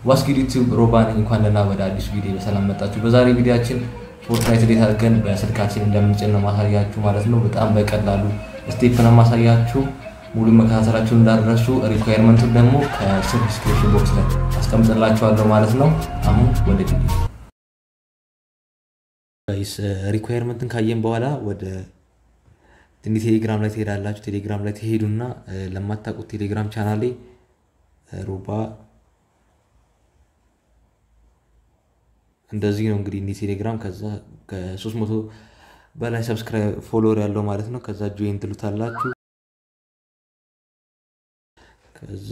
ዋስኪድ ዩቲዩብ ሮባ ነኝ። እንኳን ደህና ወደ አዲስ ቪዲዮ በሰላም መጣችሁ። በዛሬ ቪዲዮችን ፎርትናይት እንዴት አድርገን በስልካችን እንደምንጭን ነው ማሳያችሁ ማለት ነው። በጣም በቀላሉ ስቴፕ ነው ማሳያችሁ። ሙሉ መከታተላችሁን እንዳደረሱ ሪኳየርመንቱን ደግሞ ከስር ዲስክሪፕሽን ቦክስ ላይ አስቀምጥላችኋለሁ ማለት ነው። አሁን ወደ ቪዲዮ ጋይስ ሪኳየርመንትን ካየን በኋላ ወደ እንዲህ ቴሌግራም ላይ ትሄዳላችሁ። ቴሌግራም ላይ ትሄዱና ለማታውቁት ቴሌግራም ቻናሌ ሮባ እንደዚህ ነው እንግዲህ እንዲህ ቴሌግራም ከዛ ከሶስት መቶ በላይ ሰብስክራይብ ፎሎወር ያለው ማለት ነው። ከዛ ጆይን ትሉታላችሁ። ከዛ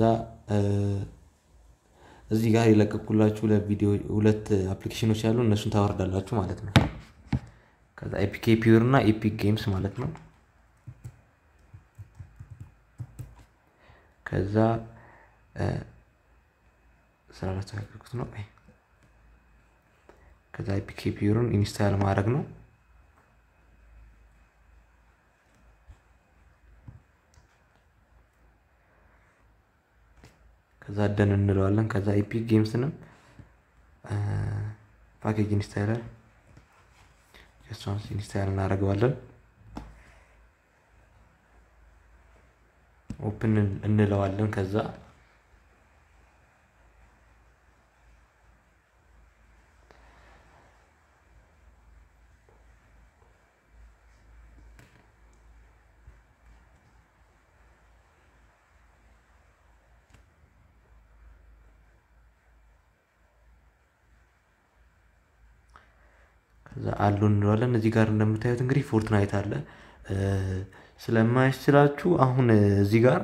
እዚህ ጋር የለቀኩላችሁ ለቪዲዮ ሁለት አፕሊኬሽኖች ያሉ እነሱን ታወርዳላችሁ ማለት ነው። ከዛ ኤፒኬ ፒውር እና ኤፒክ ጌምስ ማለት ነው። ከዛ ስላላስተካከልኩት ነው። ከዛ ኤፒኬ ፒውርን ኢንስታል ማድረግ ነው። ከዛ ደን እንለዋለን። ከዛ ኤፒክ ጌምስንም ፓኬጅ ኢንስታይለር ጀስት ኢንስታይል እናደርገዋለን። ኦፕን እንለዋለን። ከዛ ከዛ አሉ እንለዋለን። እዚህ ጋር እንደምታዩት እንግዲህ ፎርትናይት አለ። ስለማያስችላችሁ አሁን እዚህ ጋር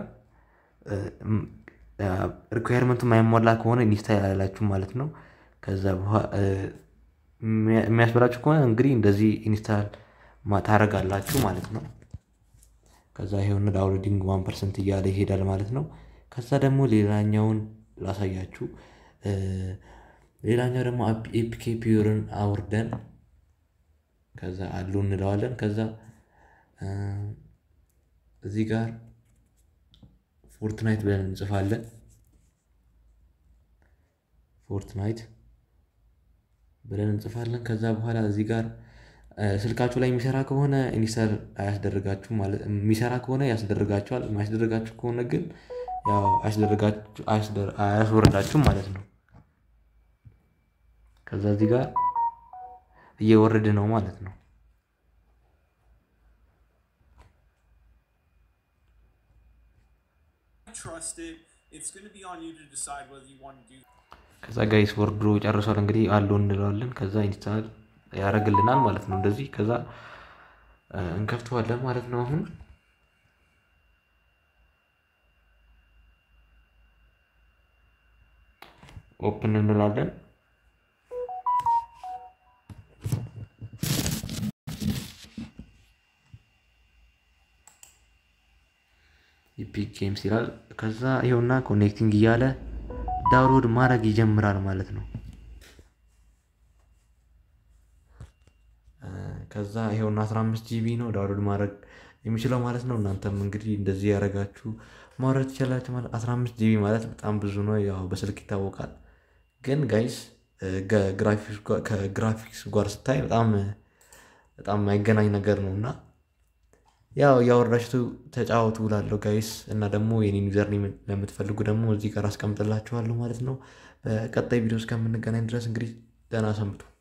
ሪኳየርመንቱ የማይሟላ ከሆነ ኢንስታይል አላላችሁ ማለት ነው። ከዛ የሚያስበላችሁ ከሆነ እንግዲህ እንደዚህ ኢንስታል ታደርጋላችሁ ማለት ነው። ከዛ ይሄውን ዳውንሎዲንግ ዋን ፐርሰንት እያለ ይሄዳል ማለት ነው። ከዛ ደግሞ ሌላኛውን ላሳያችሁ። ሌላኛው ደግሞ ኤፒኬ ፒውርን አውርደን ከዛ አሉ እንለዋለን። ከዛ እዚህ ጋር ፎርትናይት ብለን እንጽፋለን። ፎርትናይት ብለን እንጽፋለን። ከዛ በኋላ እዚህ ጋር ስልካችሁ ላይ የሚሰራ ከሆነ ኢንስታል አያስደርጋችሁ ማለት የሚሰራ ከሆነ ያስደርጋችኋል። የማያስደርጋችሁ ከሆነ ግን ያው አያስወርዳችሁም ማለት ነው። ከዛ እዚህ ጋር እየወረደ ነው ማለት ነው። ከዛ ጋይስ ወርዶ ጨርሷል። እንግዲህ አለው እንለዋለን። ከዛ ኢንስታል ያደርግልናል ማለት ነው። እንደዚህ ከዛ እንከፍተዋለን ማለት ነው። አሁን ኦፕን እንላለን። ኢፒክ ጌምስ ይላል። ከዛ ይኸውና ኮኔክቲንግ እያለ ዳውንሎድ ማድረግ ይጀምራል ማለት ነው። ከዛ ይኸውና 15 ጂቢ ነው ዳውንሎድ ማድረግ የሚችለው ማለት ነው። እናንተም እንግዲህ እንደዚህ ያደረጋችሁ ማውረድ ትችላላችሁ ማለት 15 ጂቢ ማለት በጣም ብዙ ነው። ያው በስልክ ይታወቃል። ግን ጋይስ ከግራፊክስ ጋር ስታይ በጣም በጣም የማይገናኝ ነገር ነው እና ያው ያወራችሁ ተጫወቱ እላለሁ ጋይስ። እና ደግሞ የኔን ዩዘር ለምትፈልጉ ደግሞ እዚህ ጋር አስቀምጥላችኋለሁ ማለት ነው። በቀጣይ ቪዲዮ እስከምንገናኝ ድረስ እንግዲህ ደህና ሰንብቱ።